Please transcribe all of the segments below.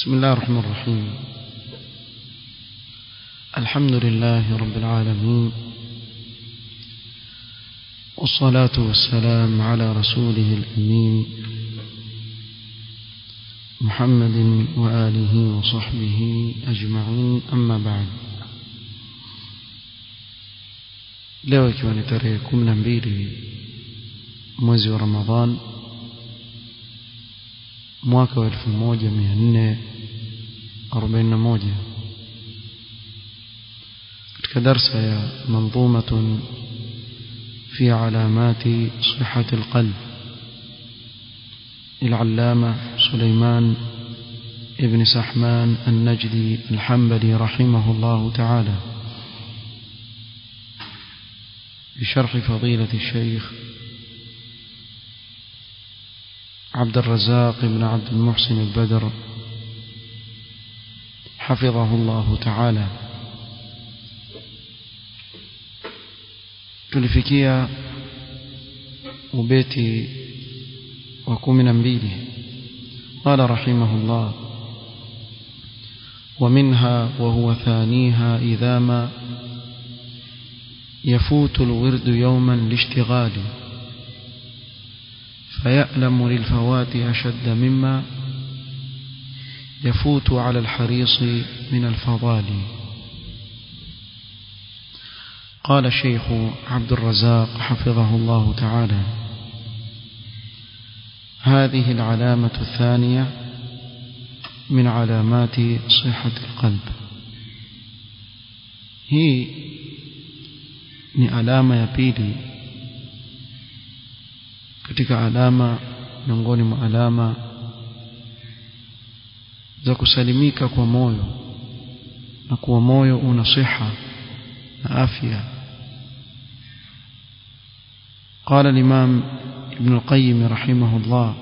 بسم الله الرحمن الرحيم الحمد لله رب العالمين والصلاة والسلام على رسوله الأمين محمد وآله وصحبه أجمعين أما بعد leo ikiwa ni tarehe kumi na mbili mwezi wa ramadhan mwaka wa elfu moja mia nne arobaini na moja katika darsa ya manzumatun في علامات صحة القلب العلامة سليمان ابن سحمان النجدي الحنبلي رحمه الله تعالى بشرح فضيلة الشيخ عبد الرزاق بن عبد المحسن البدر حفظه الله تعالى tulifikia ubeti wa kumi na mbili قال رحمه الله ومنها وهو ثانيها إذا ما يفوت الورد يوما لاشتغال فيألم للفوات أشد مما يفوت على الحريص من الفضال قال الشيخ عبد الرزاق حفظه الله تعالى هذه العلامة الثانية من علامات صحة القلب هي ni alama ya pili katika alama miongoni mwa alama za kusalimika kwa moyo na kuwa moyo una siha na afya قال الإمام ابن القيم رحمه الله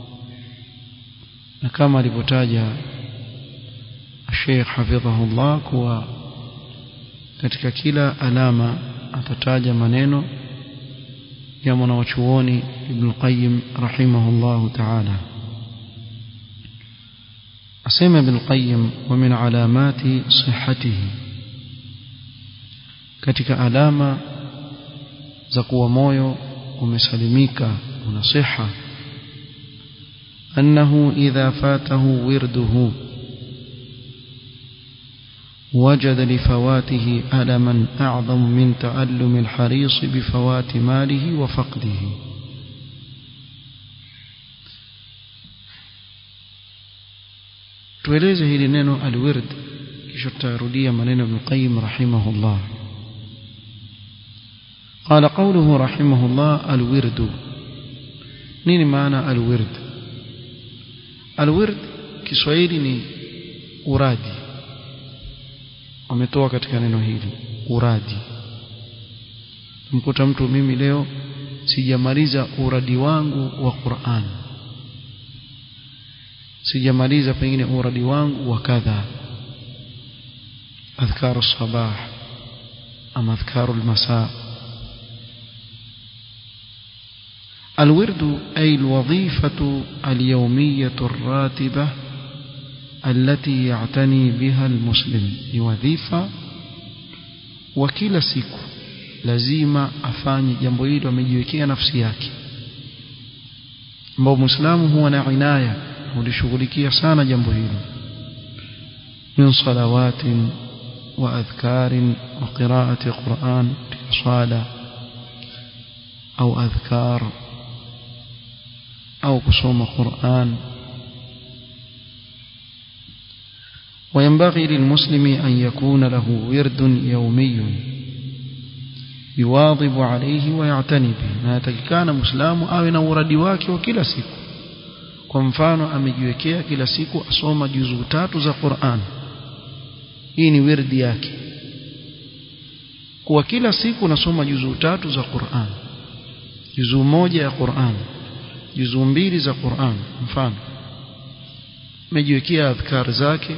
كما لبتاج الشيخ حفظه الله كوا katika kila alama atataja maneno ya mwanawachuoni Ibn Qayyim rahimahullah ta'ala asema Ibn Qayyim wa min alamati sihhatihi katika alama za kuwa moyo umesalimika una siha annahu idha fatahu wirduhu وجد لفواته ألما أعظم من تألم الحريص بفوات ماله وفقده tueleze hili neno alwird kisha tutarudia maneno ibn qayyim rahimahullah قال قوله رحمه الله الورد nini maana alwird alwird kiswahili ni uradi wametoa katika neno hili uradi mkuta mtu mimi leo sijamaliza uradi wangu wa Qur'an sijamaliza pengine uradi wangu wa kadha adhkaru sabah ama adhkaru almasa الورد أي الوظيفة اليومية الراتبة التي يعتني بها المسلم وظيفة وكلا siku lazima afanye jambo hilo amejiwekea nafsi yake ambao muislamu huwa na inaya hulishughulikia sana jambo hilo min salawatin wa adhkarin wa qiraati quran sala au adhkar au kusoma quran وينبغي للمسلم أن يكون له ورد يومي يواظب عليه ويعتني به na yatakikana muislamu awe na uradi wake wa kila siku kwa mfano amejiwekea kila siku asoma juzuu tatu za Qur'an hii ni wirdi yake kwa kila siku nasoma juzuu tatu za Qur'an juzuu moja ya Qur'an juzuu mbili za Qur'an mfano amejiwekea adhkar zake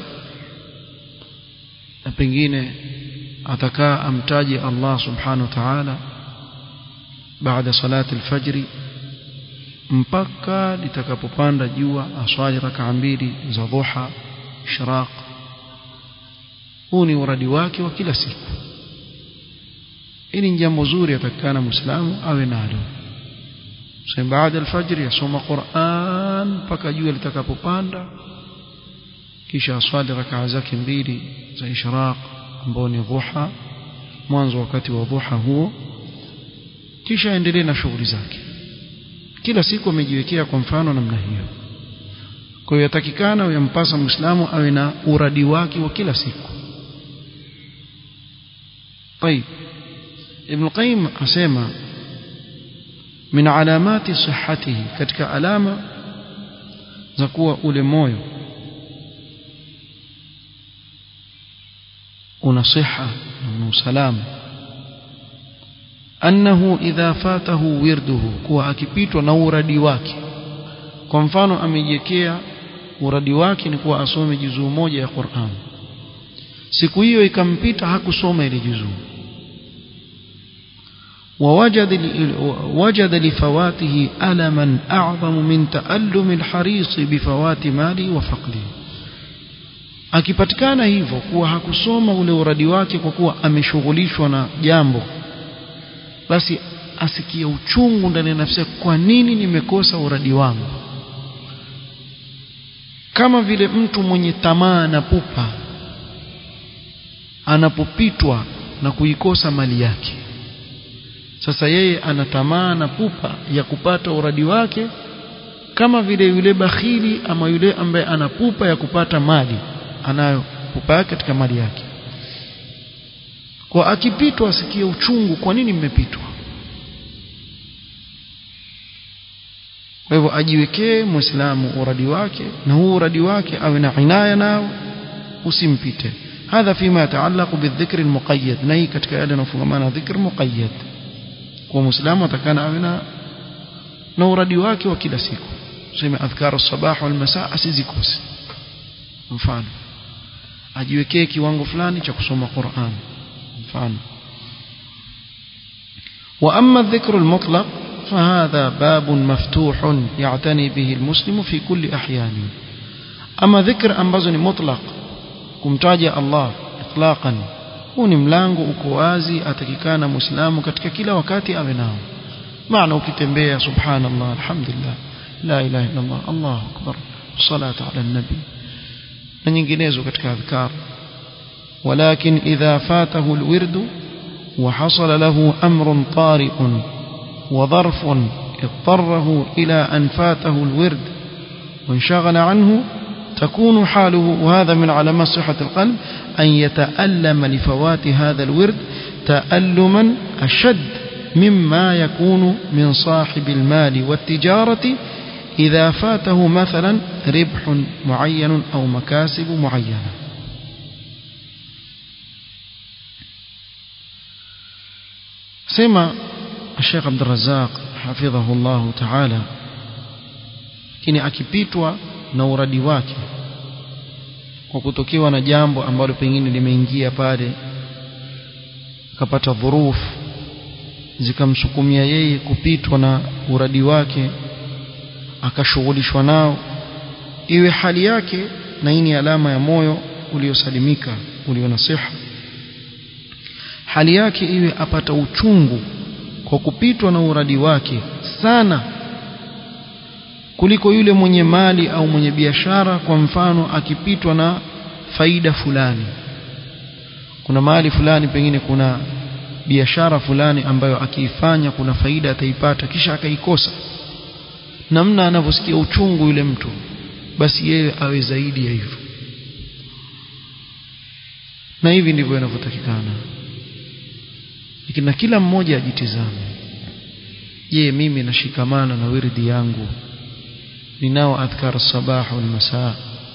na pengine atakaa amtaje Allah subhanahu wa ta'ala baada salati alfajri mpaka litakapopanda jua aswali raka mbili za dhuha ishraq huu ni uradi wake wa kila siku hili ni jambo zuri atakikana muislamu awe nalo sasa baada alfajr yasoma Qur'an mpaka jua litakapopanda kisha aswali rakaa zake mbili za ishraq ambao ni dhuha mwanzo wakati wa dhuha huo kisha aendelee na shughuli zake kila siku amejiwekea kwa mfano namna hiyo kwa hiyo yatakikana yampasa muislamu awe na uradi wake wa kila siku طيب ابن القيم asema min alamati sihhatihi katika alama za kuwa ule moyo una siha na una usalama annahu idha fatahu wirduhu kuwa akipitwa na uradi wake kwa mfano amejiwekea uradi wake ni kuwa asome juzuu moja ya Qur'an siku hiyo ikampita hakusoma ile juzuu ووجد وجد لفواته ألما أعظم من تألم الحريص بفوات ماله وفقده akipatikana hivyo kuwa hakusoma ule uradi wake kwa kuwa ameshughulishwa na jambo basi asikie uchungu ndani ya nafsi kwa nini nimekosa uradi wangu kama vile mtu mwenye tamaa na pupa anapopitwa na kuikosa mali yake sasa yeye ana tamaa na pupa ya kupata uradi wake kama vile yule bakhili ama yule ambaye ana pupa ya kupata mali anayo pupa yake katika mali yake kwa akipitwa asikie uchungu kwa nini mmepitwa kwa hivyo ajiwekee muislamu uradi wake na huu uradi wake awe na inaya nao usimpite hadha fima yataallaqu bidhikri almuqayyad na hii katika yale yanayofungamana dhikr muqayyad kwa muislamu atakana awe na na uradi wake wa kila siku sema adhkar as-sabah wal masa asizikose mfano ajiwekee kiwango fulani cha kusoma Qur'an mfano wa amma adh-dhikr al-mutlaq فهذا باب مفتوح يعتني به المسلم في كل أحيانه أما ذكر أنبزني مطلق kumtaja Allah itlaqan huu ni mlango uko wazi atakikana muislamu katika kila wakati awe nao maana ukitembea subhanallah alhamdulillah la ilaha illa Allah Allahu akbar salatu ala nabi na nyinginezo katika adhkar ولكن إذا فاته الورد وحصل له أمر طارئ وظرف اضطره إلى أن فاته الورد وانشغل عنه تكون حاله وهذا من علامات صحة القلب أن يتألم لفوات هذا الورد تألما أشد مما يكون من صاحب المال والتجارة إذا فاته مثلا ربح معين أو مكاسب معينة سمع الشيخ عبد الرزاق حفظه الله تعالى kini akipitwa na uradi wake kwa kutokewa na jambo ambalo pengine limeingia pale akapata dhurufu zikamsukumia yeye kupitwa na uradi wake akashughulishwa nao iwe hali yake na hii ni alama ya moyo uliosalimika ulio na siha hali yake iwe apata uchungu kwa kupitwa na uradi wake sana kuliko yule mwenye mali au mwenye biashara kwa mfano akipitwa na faida fulani kuna mali fulani pengine kuna biashara fulani ambayo akiifanya kuna faida ataipata kisha akaikosa namna anavyosikia uchungu yule mtu basi yeye awe zaidi ya hivyo na hivi ndivyo inavyotakikana lakini na kila mmoja ajitizame je mimi nashikamana na wirdi yangu ninao adhkar sabah wal masaa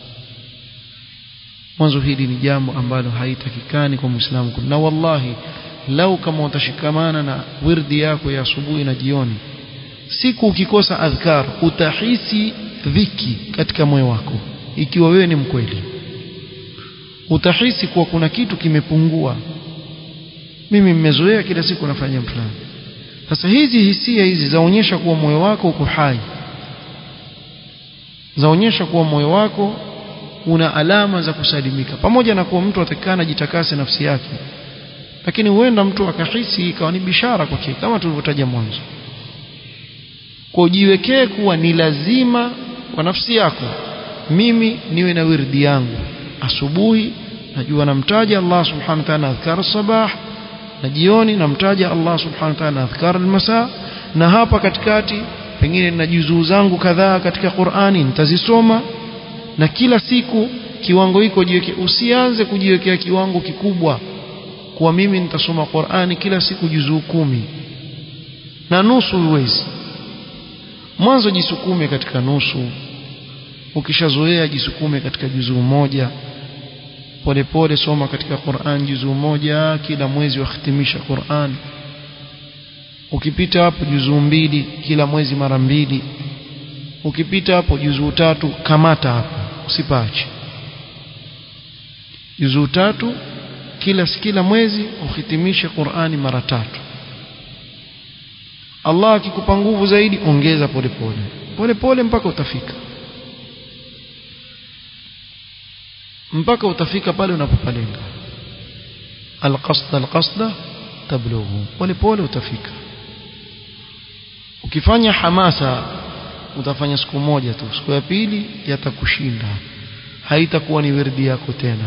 mwanzo hili ni jambo ambalo haitakikani kwa muislamu na wallahi lau kama utashikamana na wirdi yako ya asubuhi na jioni siku ukikosa adhkar utahisi dhiki katika moyo wako ikiwa wewe ni mkweli utahisi kuwa kuna kitu kimepungua mimi mmezoea kila siku nafanya fulani sasa hizi hisia hizi zaonyesha kuwa moyo wako uko hai zaonyesha kuwa moyo wako una alama za kusalimika pamoja na kuwa mtu atakana jitakase nafsi yake lakini huenda mtu akahisi ikawa ni bishara kwake kama tulivyotaja mwanzo kwa ujiwekee kuwa ni lazima kwa nafsi yako mimi niwe na wirdi yangu asubuhi najua namtaja Allah subhanahu wa ta'ala adhkar sabah na jioni namtaja Allah subhanahu wa ta'ala adhkar almasa na hapa katikati pengine nina juzuu zangu kadhaa katika Qur'ani nitazisoma na kila siku kiwango hiko jiweke usianze kujiwekea kiwango kikubwa kuwa mimi nitasoma Qur'ani kila siku juzuu kumi na nusu uwezi mwanzo jisukume katika nusu ukishazoea jisukume katika juzuu moja polepole soma katika Qur'an juzuu moja kila mwezi wahitimisha Qur'an ukipita hapo juzuu mbili kila mwezi mara mbili ukipita hapo juzuu tatu kamata hapo usipache juzuu tatu kila kila mwezi uhitimishe Qur'ani mara tatu Allah akikupa nguvu zaidi ongeza polepole polepole mpaka utafika mpaka utafika pale unapopalenga alqasda alqasda tablughu polepole utafika ukifanya hamasa utafanya siku moja tu siku ya pili yatakushinda haitakuwa ni wirdi yako tena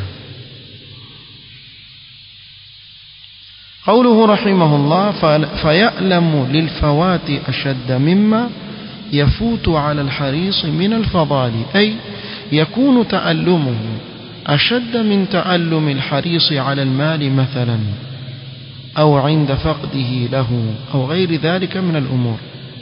قوله رحمه الله فيألم للفوات أشد مما يفوت على الحريص من الفضال أي يكون تألمه أشد من تألم الحريص على المال مثلا أو عند فقده له أو غير ذلك من الأمور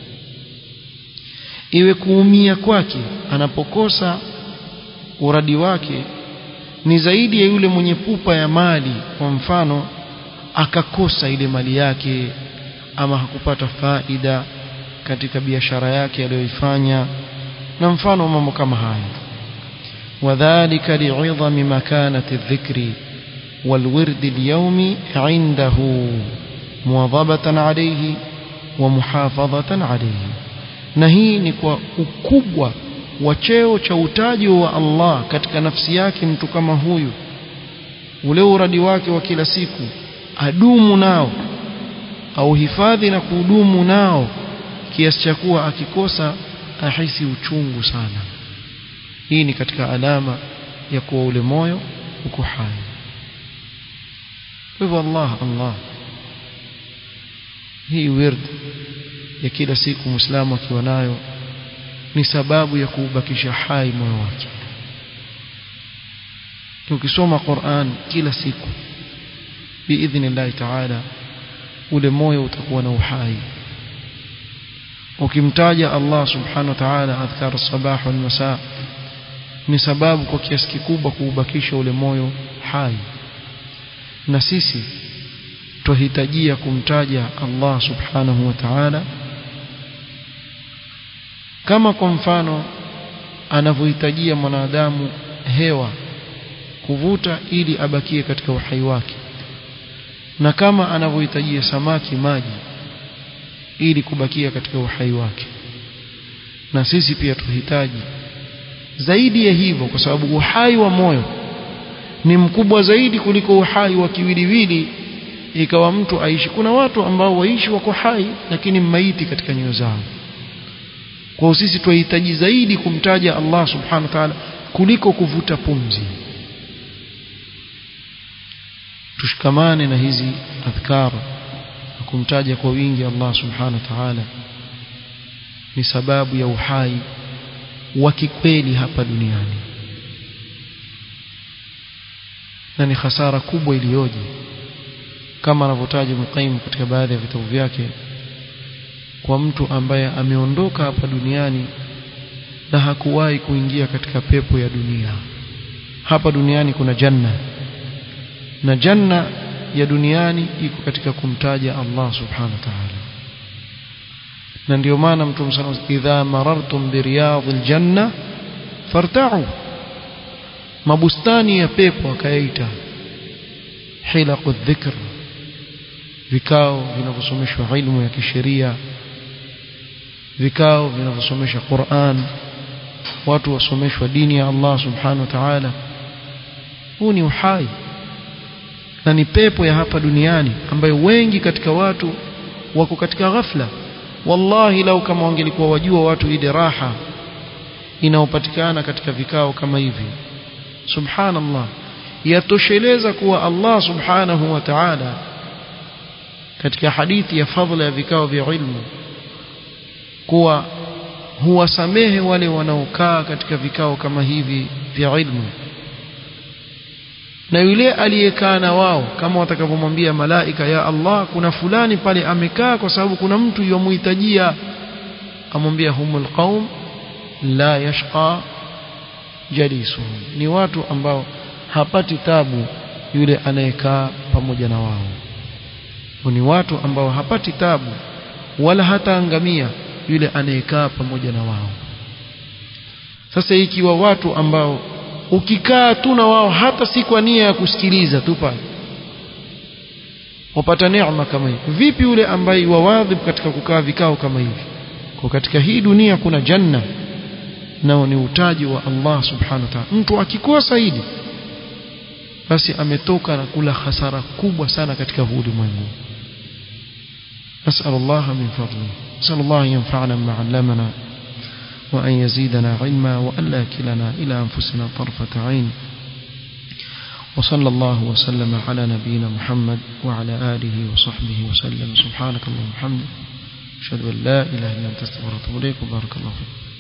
iwe kuumia kwake anapokosa uradi wake ni zaidi ya yule mwenye pupa ya mali kwa mfano akakosa ile mali yake ama hakupata faida katika biashara yake aliyoifanya na mfano mambo kama haya وذلك لعظم مكانة الذكر والورد اليومي عنده مواظبة عليه ومحافظة عليه na hii ni kwa ukubwa wa cheo cha utaji wa Allah katika nafsi yake mtu kama huyu ule uradi wake wa kila siku adumu nao au hifadhi na kudumu nao kiasi cha kuwa akikosa ahisi uchungu sana hii ni katika alama ya kuwa ule moyo uko hai hivyo Allah Allah hii wird ya kila siku muislamu akiwa nayo ni sababu ya kuubakisha hai moyo wake ukisoma Qur'an kila siku biidhnillahi ta'ala ule moyo utakuwa na uhai ukimtaja Allah subhanahu wa ta'ala adhkar sabah wal masa ni sababu kwa kiasi kikubwa kuubakisha ule moyo hai na sisi tuhitajia kumtaja Allah subhanahu wa ta'ala kama kwa mfano anavyohitajia mwanadamu hewa kuvuta ili abakie katika uhai wake na kama anavyohitajia samaki maji ili kubakia katika uhai wake na sisi pia tuhitaji zaidi ya hivyo kwa sababu uhai wa moyo ni mkubwa zaidi kuliko uhai wa kiwiliwili ikawa mtu aishi kuna watu ambao waishi wako hai lakini maiti katika nyoyo zao kwa sisi tunahitaji zaidi kumtaja Allah subhanahu wa ta'ala kuliko kuvuta pumzi tushikamane na hizi adhkar na kumtaja kwa wingi Allah subhanahu wa ta'ala ni sababu ya uhai wa kikweli hapa duniani na ni hasara kubwa iliyoje kama anavyotaja Muqayyim katika baadhi ya vitabu vyake kwa mtu ambaye ameondoka hapa duniani na hakuwahi kuingia katika pepo ya dunia hapa duniani kuna janna na janna ya duniani iko katika kumtaja Allah subhanahu wa ta'ala na ndio maana mtume sallallahu alayhi idha marartum bi riyadil janna farta'u mabustani ya pepo akayaita hilaqu dhikr vikao vinavyosomeshwa ilmu ya kisheria vikao vinavyosomesha Qur'an watu wasomeshwa dini ya Allah subhanahu wa ta'ala huu ni uhai na ni pepo ya hapa duniani ambayo wengi katika watu wako katika ghafla wallahi lau kama wangelikuwa wajua watu ile raha inayopatikana katika vikao kama hivi subhanallah yatosheleza kuwa Allah subhanahu wa ta'ala katika hadithi ya fadhila ya vikao vya ilmu kuwa huwasamehe wale wanaokaa katika vikao kama hivi vya ilmu na yule aliyekaa na wao kama watakavyomwambia malaika ya Allah kuna fulani pale amekaa kwa sababu kuna mtu yomhitajia amwambia humul qaum la yashqa jalisuhum ni watu ambao hapati tabu yule anayekaa pamoja na wao ni watu ambao hapati tabu wala hataangamia yule anayekaa pamoja na wao sasa ikiwa watu ambao ukikaa tu na wao hata si kwa nia ya kusikiliza tu pale wapata neema kama hii vipi yule ambaye wawadhib katika kukaa vikao kama hivi kwa katika hii dunia kuna janna nao ni utaji wa Allah subhanahu wa ta'ala mtu akikosa hili basi ametoka na kula hasara kubwa sana katika huu ulimwengu نسأل الله من فضله نسأل الله أن ينفعنا بما علمنا وأن يزيدنا علما وأن لا كلنا إلى أنفسنا طرفة عين وصلى الله وسلم على نبينا محمد وعلى آله وصحبه وسلم سبحانك اللهم وبحمدك أشهد أن لا إله إلا أنت استغفرك وأتوب إليك وبارك الله فيك